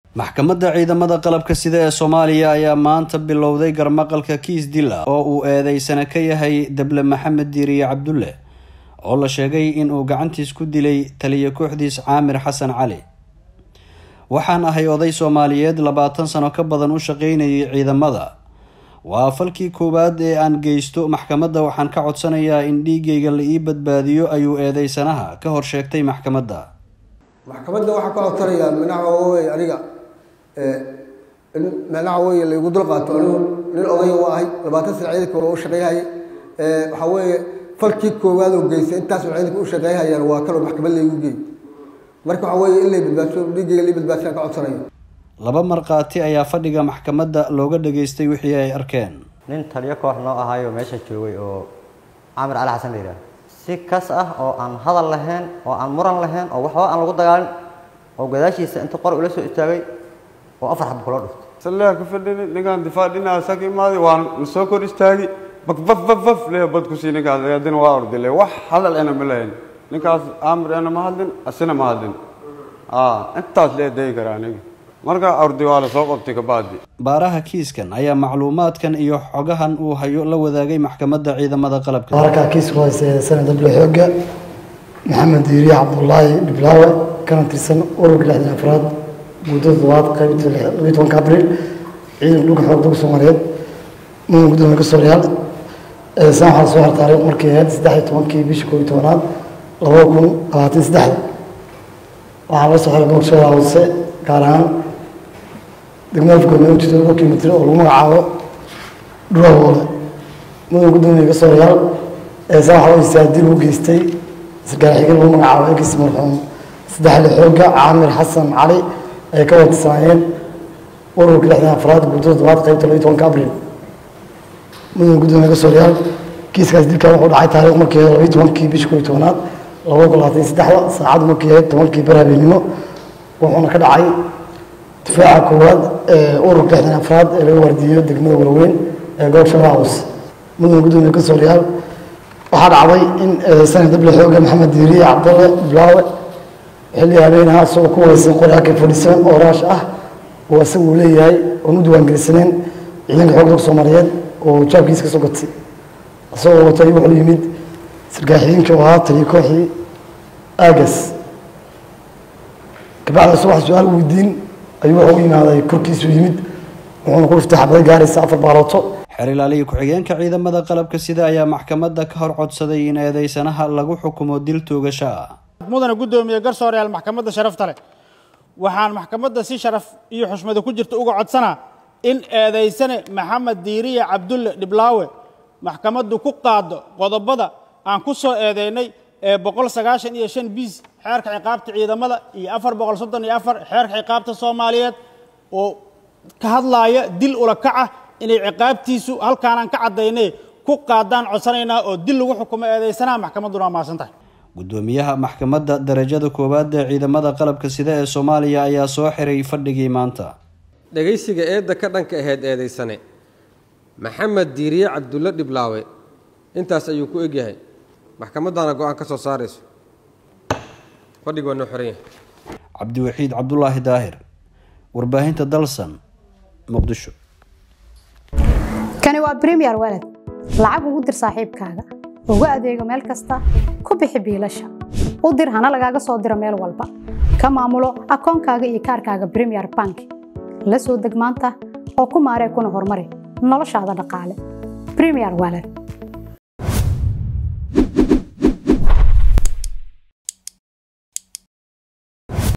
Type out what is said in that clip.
maxkamadda ciidamada qalabka sida ee soomaaliya ayaa maanta bilowday garmaqalka kiis dil ah oo uu eedeysana ka yahay dable maxamed diiriye cabdulle oo la sheegay inuu gacantiis ku dilay taliya kooxdiis caamir xasan cali waxaan ahay oday soomaaliyeed labaatan sano ka badan u shaqeynayay ciidamada waa falkii koowaad ee aan geysto maxkamadda waxaan ka codsanayaa in dhiigayga la ii badbaadiyo ayuu eedeysanaha ka hor sheegtay maxkamadda maxkamadda waxaa ka codsanayaa minaca wey aniga in minaca wey laygu dul qaato anigu nin odaya u ahay labaatan sana ciidanka hore u shaqeeyhaya waxaa weeye falkii koowaad oo geystay intaasoo ciidanka u shaqeeyhayaan waa kaloo maxkamad laygu geey marka waxaa weeye in lay badbaadso dhiigayga lay badbaadsan ka codsanayo laba markhaati ayaa fadhiga maxkamadda looga dhageystay wixii ay arkeen nin taliyo koox noo ahaayo meesha joogay oo caamir cali xasan la yidhaah si kas ah oo aan hadal lahayn oo aan muran lahayn oo waxba aan lagu dagaalin oo gadaashiisa inta qor ula soo istaagay oo afar xab kula dhuftay salleha ka fadhini ninkaan difaac dhinaca saka imaaday waan la soo kor istaagi bak baf baf baf leh bad ku sii ninkaas adina waa ordile wax hadal ena ma lahayn ninkaas aamir ena ma hadlin asina ma hadlin intaas lee dayi karaa aniga markaa ordi waa la soo qabtay kabacdi baaraha kiiskan ayaa macluumaadkan iyo xogahan uu hayo la wadaagay maxkamadda ciidamada qalabka baarkaa kiisku hayse sanad dable xooga maxamed diiriye cabdulaahi dhiblaawe kana tirsan ururka lixdan afraad guddada todobaad qaybta labiyi tobanka abriil ciidanka dhulka xoog dalka soomaaliyeed mudan gudoomiye gasooryaal saan waxaa soo hartaaray markii ahayd saddex iyo tobankii bishii koob iyo tobanaad labada kun labaatan saddexda waxaa la soo xiray boogshada hoose gaar ahaan degmada afgoodna ujeeda laba kilomitr oo lagu magacaabo dhurawoole mudan gudoomiye gasooryaal eesaan waxaa istaadil u geystay sarkaal xigeen lagu magacaabo egis marxuum saddexle xooga caamir xasan cali ay ka watisanaayeen ururka lixdan afraad guddada todobaad qaybta labiyi tobanka abriil mudan gudoomiye gasooryaal kiiskaas dilkan wuxuu dhacay taariikh markii labiyi tobankii bishii koob iyo tobanaad labada kun labaatan saddexda saacaddu markii ahayd tobankii bar habeenimo wuxuuna ka dhacay difaaca koowaad ee ururka lixdan afraad ee laga waardiiyo degmada walaweyn ee gobolka shabeellaha hoose mudan gudoomiye gasooryaal waxaa dhacday in sanad dable xooga maxamed diiriye cabdalle blaawe xilli habeenaha isagoo ku wareysan qori ak fadhiisan oo raash ah oo isaga uu leeyahay oon u diiwaangelisanayn ciidanka xoog dalka soomaaliyeed oo jaabkiisa ka soo gatay isagoo watay wuxuu yimid sarkaal xigeenkii oo ahaa taliya kooxii aagas kabacdi isagoo wax su-aal weydiin ayuu wuxuu u yimaaday korkiisu yimid wuxuuna ku dhuftay xabada gaaraysa afar baalooto xeer ilaaliya ku-xigeenka ciidamada qalabka sida ayaa maxkamadda ka hor codsaday in eedeysanaha lagu xukumo dil toogasho ah mudana guddoomiye garsooreyaal maxkamadda sharafta leh waxaan maxkamadda si sharaf iyo xushmada ku jirta uga codsanaa in eedeysane maxamed diiriye cabdulle dhiblaawe maxkamaddu ku qaado qodobada aan ku soo eedeynay ee boqol sagaashan iyo shan biis xeerka ciqaabta ciidamada iyo afar boqol soddon iyo afar xeerka ciqaabta soomaaliyeed oo ka hadlaaya dil ula kaca inay ciqaabtiisu halkaanaan ka caddaynay ku qaadaan codsanaynaa oo dil lagu xukumo eedeysanaha maxkamadduna waa mahadsan tahay gudoomiyaha maxkamadda darajada koowaad ee ciidamada qalabka sida ee soomaaliya ayaa soo xiray fadhigii maanta dhegaysiga eedda ka dhanka ahayd eedaysane maxamed diiriye cabdulle dhiblaawe intaas ayuu ku egyahay maxkamaddaana go-aan ka soo saarayso fadhig waa noo xiran yahay cabdiwaxiid cabdulaahi daahir warbaahinta dalsan muqdisho kani waa bremiyer walad lacag ugu dir saaxiibkaaga ugu adeego meel kasta ku bixi biilasha u dir hana lagaaga soo diro meel walba ka maamulo akoonkaaga iyo kaarkaaga bremiyer bank la soo deg maanta oo ku maaree kuna horumari noloshaada dhaqaale bremiyer walad